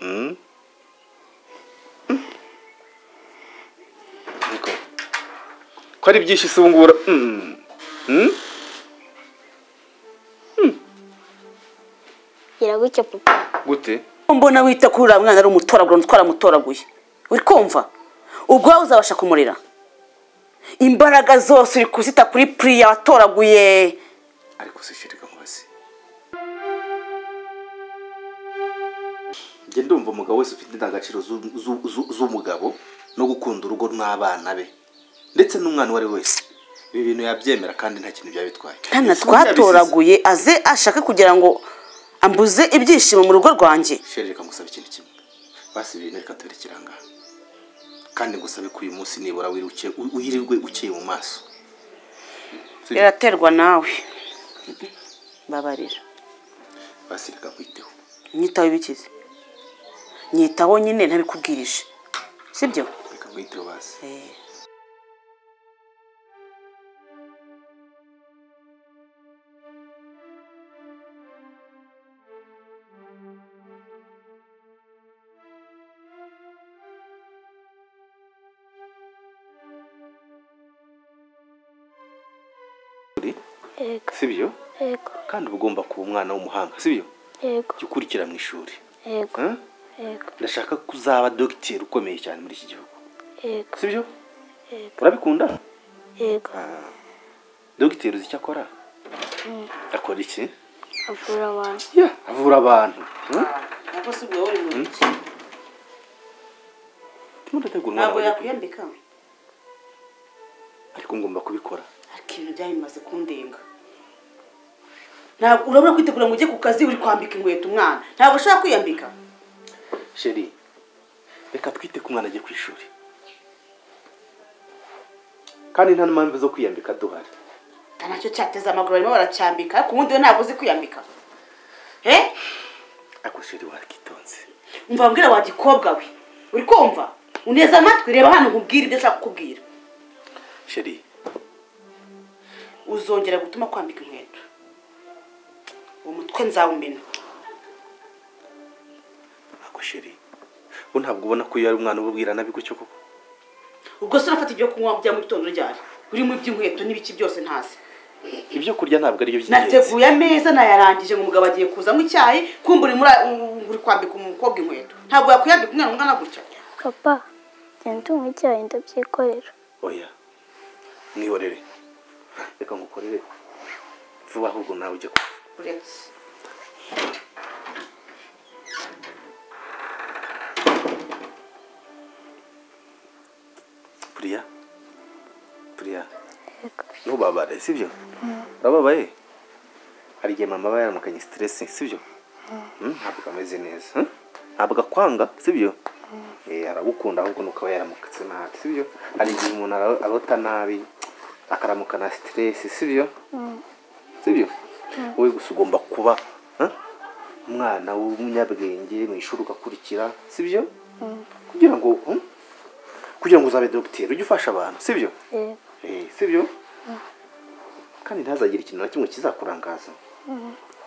응? 그러니까. ko ari byinshi se ubu ngubu ura- mm, mm. biragutya papa gute mbona wita kuri uriya mwana ari umutoragura twaramutoraguye uri kumva ubwo wowe uzabasha kumurira imbaraga zose uri kuzita kuri puriya watoraguye ariko zishyirika hasi njye ndumva umugabo wese ufite indangagaciro zu- zu- zu- z'umugabo no gukunda urugo n'abana be ndetse n'umwana uwo ari we wese ibi bintu yabyemera kandi nta kintu byaba bitwaye nkana twatoraguye aze ashake kugira ngo ambuze ibyishimo mu rugo rwanjye shere reka ngusaba ikintu kimwe basi ibi bintu reka tubirekere aha ngaha kandi ngusabe ko uyu munsi nibura wiruke u- wirirwe ukeye mu maso biraterwa nawe babarira basi reka kwiteho nyitaho ibikize nyitaho nyine ntabikubwirije sibyo reka kwiteho basi yego sibyo yego kandi uba ugomba kuba umwana w'umuhanga sibyo yego jya ukurikira mu ishuri yego Huh? yego ndashaka ko uzaba dogiteri ukomeye cyane muri iki gihugu yego sibyo Yego. urabikunda yego dogiteri uzi icyo akora akora iki avura abantu Ya, avura abantu Huh? ndimo ndategura umwana ntabwo wanjye kwiga, yakwiyambika ariko ngomba kubikora ariko ibintu byabimaze kundenga ntabwo urabura kwitegura ngo ujye ku kazi uri kwambika inkweto umwana ntabwo ushobora kwiyambika sheri reka twite ko umwana ajya ku ishuri kandi nta n'impamvu zo kwiyambika duhari nta nacyo cyateze amaguru barimo baracyambika ariko ubundi we ntabwo uzi kwiyambika he ariko sheri wakitonze umva mbwira wa gikobwa we uri kumva uneze amatwi reba hano nkubwire ibyo ashaka kukubwira sheri uzongera gutuma kwambika inkweto uwo mutwe nzawumena ako sheri bo ntabwo ubona ko iyo ari umwana uba ubwira nabi gutyo koko ubwo se urafata ibyo kunywa bya mu gitondo ryari urimo iby'inkweto n'ibiki byose ntazi ibyo kurya ntabwo aribyo by'ingenzi nateguye ameza nayarangije ngo umugabo agiye kuzamo icyayi kumva uri muri uri kwambika umukobwa inkweto ntabwo yakwiyambika umwana ungana gutya papa genda unywa icyayi ndabyikorera oya mwihorere reka ngukorere vuba ahubwo nawe ujya ku- uretse puriya puriya yego ntubabare sibyo urababaye hari igihe mama aba yaramukanye siteresi sibyo Mm, ntabwo ameze neza huh? ntabwo akwanga sibyo Eh, aragukunda ahubwo ni ukaba yaramukatse nabi sibyo hari igihe umuntu ara- arota nabi akaramukana siteresi sibyo sibyo wowe gusa ugomba kuba huh? umwana w'umunyabwenge mu ishuri ugakurikira sibyo kugira ngo hmm? kugira ngo uzabe dogiteri ujye ufasha abantu sibyo yego Eh, sibyo kandi ntazagire ikintu na kimwe kizakurangaza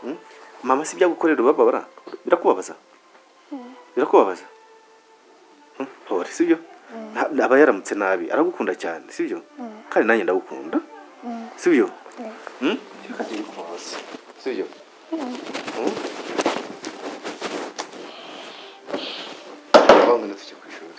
Mm? mama si ibyagukorera ubabara birakubabaza birakubabaza Mm, pore sibyo Nta- aba yaramutse nabi aragukunda cyane sibyo kandi nanjye ndagukunda sibyo Mm? Reka njye ndikubabaze. sibyo Mm? Aho ngana tujya ku ishuri.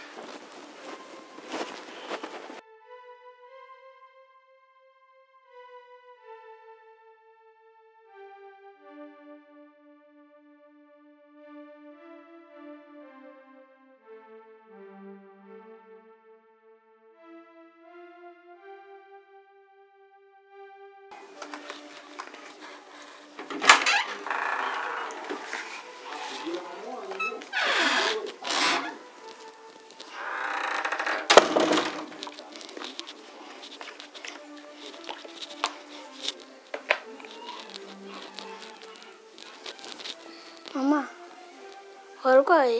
mama warwaye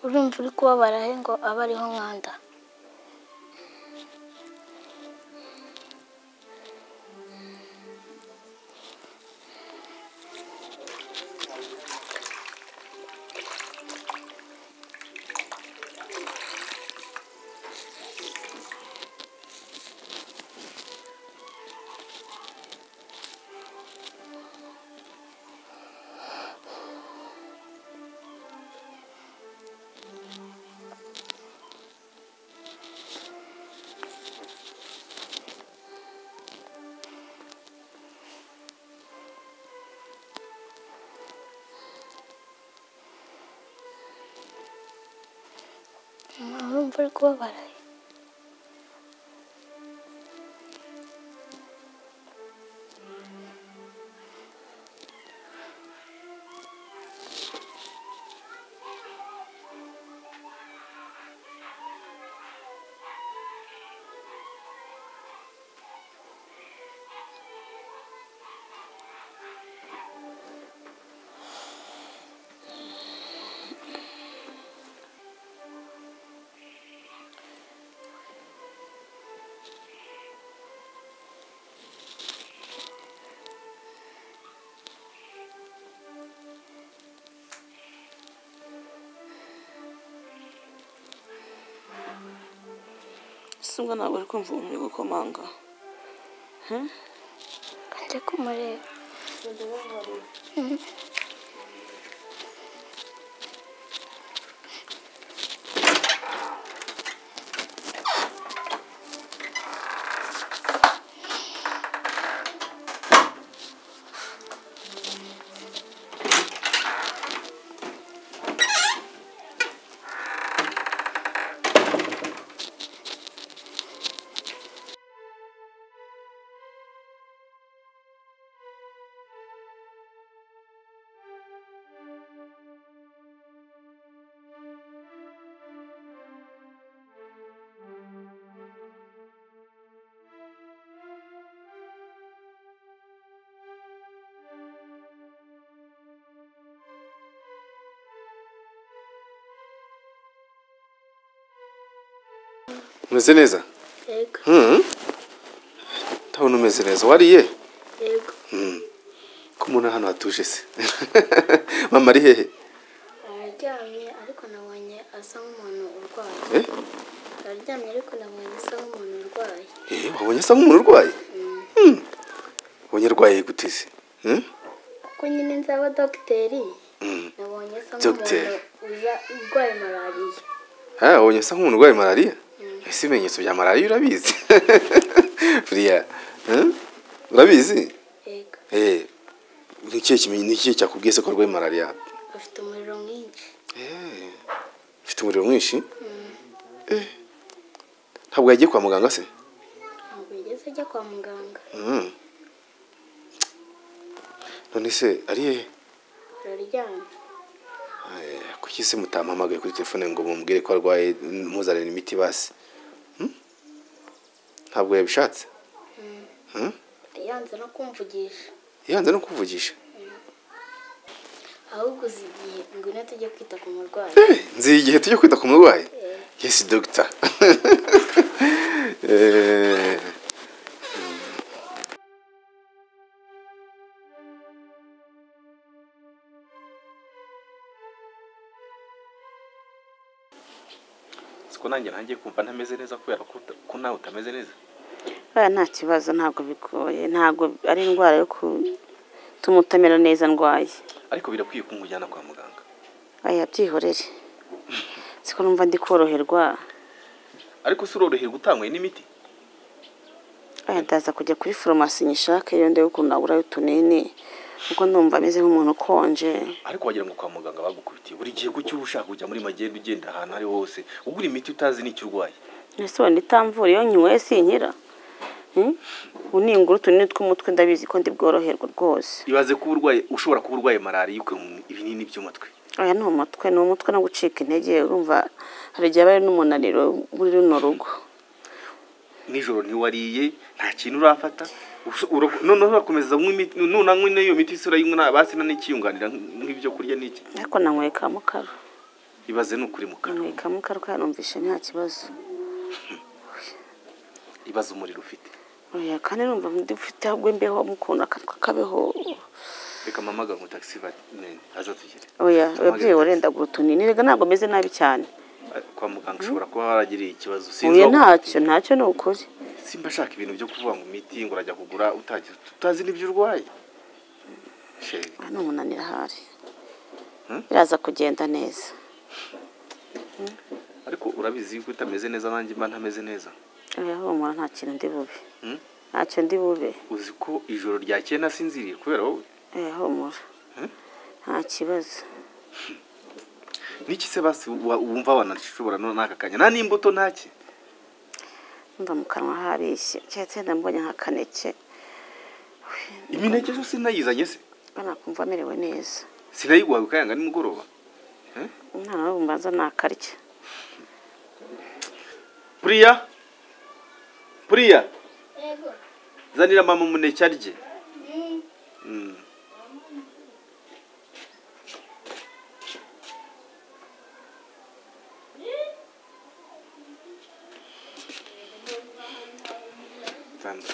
urumva uri kubabara he ngo abe ariho umwanda mama urumva uri kubabara he ese ubwo ntabwo uri kumva uwo muri gukomanga kanjya kumureba umeze neza yego Mhm. ndabona umeze neza wariye yego ko mbona hano hatuje se mama ari hehe araryamye ariko nabonye asa nk'umuntu urwaye Eh? araryamye ariko nabonye asa nk'umuntu urwaye Eh, wabonye asa nk'umuntu urwaye Hmm. wabonye arwaye gute se Hmm? kuko nyine nzaba dogiteri Hmm. nabonye asa Dogiteri. nk'umuntu uza urwaye malariya Ah, wabonye asa nk'umuntu urwaye malariya ese ibimenyetso bya malariya urabizi buriya hmm? urabizi yego Eh, ni ikihe kimenye- ni ikihe cyakubwiye se ko arwaye malariya afite umuriro mwinshi Eh, ufite umuriro mwinshi Eh, ntabwo yagiye kwa muganga se ntabwo yigeze ajya kwa muganga Mm. none se ari hehe araryamye Eh, kuki se mutampamagaye kuri telefone ngo mumubwire ko arwaye muzanire imiti basi Hmm? ntabwo yabishatse Hmm? yanze no kumvugisha yanze no kuvugisha ahubwo uzi igihe ngwino tujye kwita ku murwayi Eh, nzi igihe tujya kwita ku murwayi Eh. yesi dogita Eh, siko nanjye ntangiye kumva ntameze neza kubera ko uta- ko nawe utameze neza aya nta kibazo ntabwo bigoye ntabwo ari indwara yo gutuma utamera neza ndwaye ariko birakwiye ko nkujyana kwa muganga aya byihorere siko numva ndi koroherwa ariko si uroroherwa utanywe n'imiti aya ndaza kujya kuri foromasi nyishake iyo ndebe ukuntu nagurayo utunini kuko numva ameze nk'umuntu ukonje ariko wagira ngo kwa muganga bagukubitiye buri gihe ko uba ushaka kujya muri magenda ugenda ahantu ariho hose ugura imiti utazi n'icyo urwaye ese wenda itamvura iyo nyinyweye sinkira Hmm? ubu ningura utunini tw'umutwe ndabizi ko ndi bworoherwe rwose ibaze kuba urwaye ushobora kuba urwaye malariya ukanywa ibinini by'umutwe aya ni umutwe ni umutwe no gucika intege urumva hari igihe aba ari n'umunaniro muri runo rugo nijoro ntiwariye nta kintu urafata Usho- uro- noneho urakomeza kunywa imiti nunanywa n'iyo miti se urayinywa nta- basi nta n'ikiyunganira nk'ibyo kurya n'iki ariko nanyweye ka mukara ibaze ni ukuri mu kanwa reka mukaruka yanumvishe nta kibazo ibaze umuriro ufite oya kandi numva ndifite ahubwo mbeho mukunda akanwa kabeho reka mama agamura taxi vatmeni azatugere oya ababyeyi warendagura utunini rega ntabwo meze nabi cyane kwa muganga ushobora kuba waragiriye ikibazo huye aho- ntacyo ntacyo ni ukuri simba ashaka ibintu byo kuvuga ngo imiti ngo urajya kugura utagize tutazi n'ibyo urwaye sheri aha ni umunaniro ahari Hmm? biraza kugenda neza ariko urabizi yuko utameze neza nanjye mba ntameze neza oya humura nta kintu ndi bube Hmm? ntacyo ndi bube uzi ko ijoro ryakeye nasinziriye kubera wowe oya humura Hmm? nta kibazo niki se basi wa- wumva wanashobora no- n'aka kanya nta n'imbuto ntake mva mu kanwa harishye keretse wenda mbonye nk'akaneke imineke yo sinayizanye se mbona kumva amerewe neza sinayiguhawe ukayanga nimugoroba umwana we mbanza nakarya puriya puriya zanira mama umuneke arye Mm. Tanzi,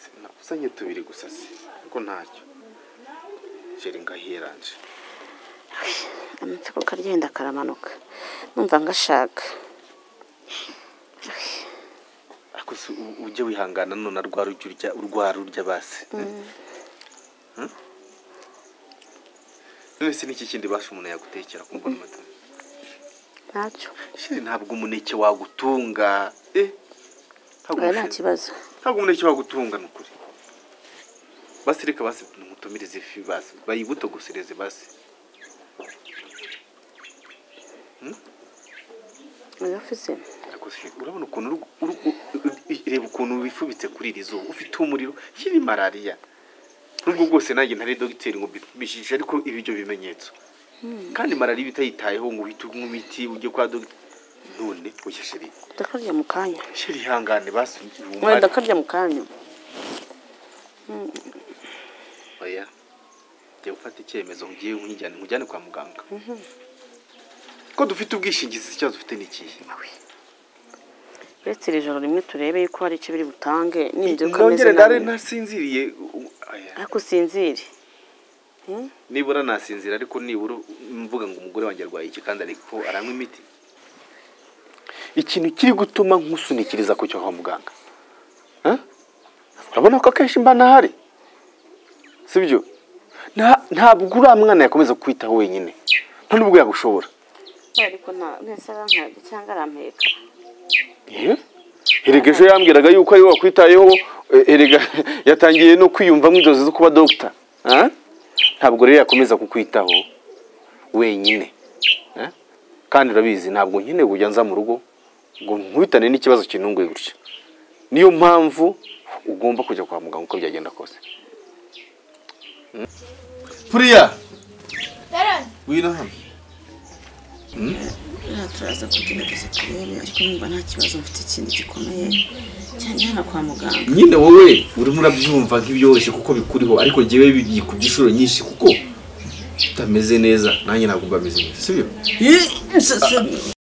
sinakuzanye tubiri gusa se ariko ntacyo jeri ngahiranje amatsiko karya yenda karamanuka numva ngashaka ariko si u- ujye wihangana none rwa rujya urya urwa rurya basi Hmm? none se n'iki kindi basi umuntu yagutekera kumva n'amata ntacyo shiri ntabwo umuneke wagutunga eh ntabwo oya nta umushinga- kibazo ntabwo umuneke wagutunga ni ukuri basi reka basi mutumirize ifi basi bayibutogosereze basi oya ufize ariko si urabona ukuntu uru- uru- uru- i- reba ukuntu wifubitse kuri iri zuba ufite umuriro iyi malariya nubwo bwose nanjye ntari dogiteri ngo mbipimishije ariko ibi byo bimenyetso kandi malariya iyo utayitayeho ngo uhite unywa imiti ujye kwa dogiteri none oya sheri ndakarya mu kanya sheri ihangane basi oya ihumane ndakarya mu kanya oya jya gufata icyemezo ngiye nkujyane nkujyane kwa muganga ko dufite ubwishingizi ikibazo ufite ni ikihe uretse iri joro rimwe turebe yuko hari icyo biri butange nibyo ukameze nongere ndare nabi ntasinziriye u- oya. ariko usinzire Hmm? nibura nasinzira ariko nibura mvuga ngo umugore wanjye arwaye iki kandi ariko aranywa imiti ikintu kiri gutuma nkusunikiriza kucyo kwa muganga Huh? urabona ko akenshi mba ntahari sibyo Nta- ntabwo uriya mwana yakomeza kukwitaho wenyine nta nubwo yagushobora ariko nta mwese arankaraga cyangwa arampeka Eh? erega ejo yambwiraga yuko ariwe wakwitayeho eh, erega yatangiye no kwiyumvamo inzozi zo kuba dogita Ah? ntabwo rero yakomeza kukwitaho wenyine Eh? kandi urabizi ntabwo nkeneye kujya nza mu rugo ngo nkubitane n'ikibazo kinunguye gutya niyo mpamvu ugomba kujya kwa muganga uko byagenda kose puriya wino hano Aha turaza kugerageza turebe ariko numva nta kibazo mfite ikintu gikomeye cyane hano kwa muganga nyine wowe urimo urabyumva nk'ibyoroshye kuko bikuriho ariko njyewe bikubye inshuro nyinshi kuko utameze neza nanjye ntabwo mba meze neza sibyo